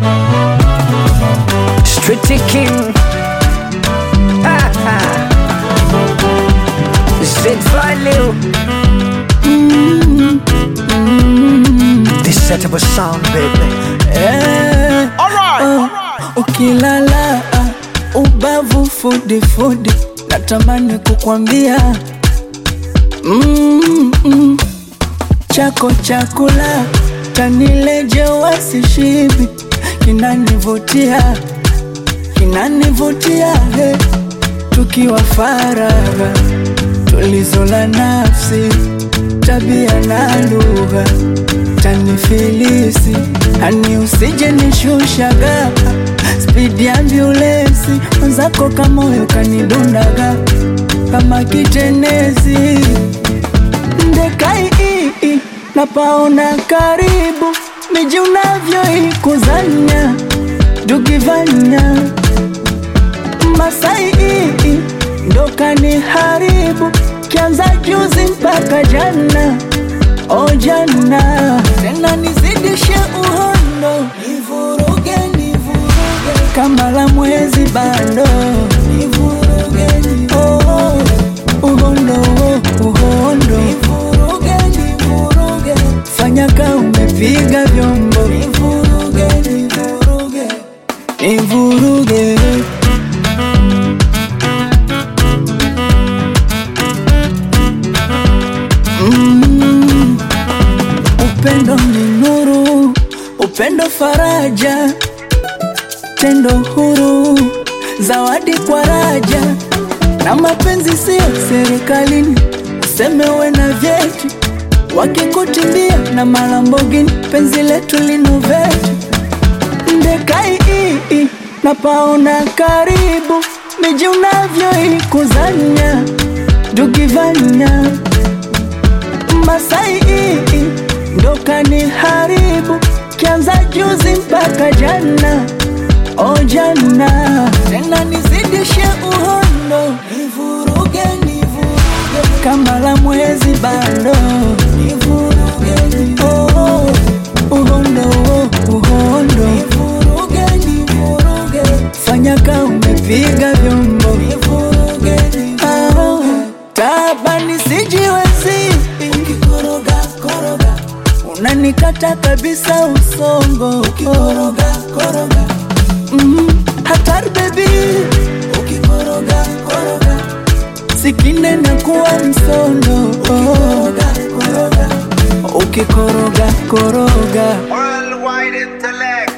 Street King Ha, ha. Z Value This set of a sound baby Eh, oh, ukilala ubavu fudifudi natamani kukwambia mm, mm, chako chakula tanileje wasishibi kinanivutia kinanivutia he tukiwa faragha tulizo la nafsi tabia na lugha tanifilisi hani usije nishushaga spidi ambulensi mwenzako kamoyo kanidundaga kama kitenezi ndekai ii napaona karibu miji unavyoikuzanya dugivanya masai ii ndo kaniharibu kianza juzi mpaka jana o jana tena nizidishe uhondo nivuruge nivuruge kama la mwezi bando nivuruge nivuruge oh, uhondo oh, uhondo nivuruge nivuruge fanya ka umepiga vyombo nivuruge nivuruge nivuruge Mm. Upendo ni nuru, upendo faraja, tendo huru, zawadi kwa raja, na mapenzi siyo serikalini, useme uwe na vyeti, wakikutimbia na malambogini, penzi letu linoveti ndekai ii napaona karibu, miji unavyoikuzanya dugivanya Masai ii ndo kaniharibu kianza juzi mpaka jana o jana tena nizidishe uhondo nivuruge nivuruge kama la mwezi bando nivuruge nivuruge oh, uhondo oh, uhondo nivuruge nivuruge fanya ka umepiga vyombo nivuruge nivuruge tabani sijiwezi ukikoroga koroga unanikata kabisa usongo ukikoroga koroga mm, hatari bebi ukikoroga koroga sikine na kuwa msondo ukikoroga koroga ukikoroga koroga Worldwide intellect.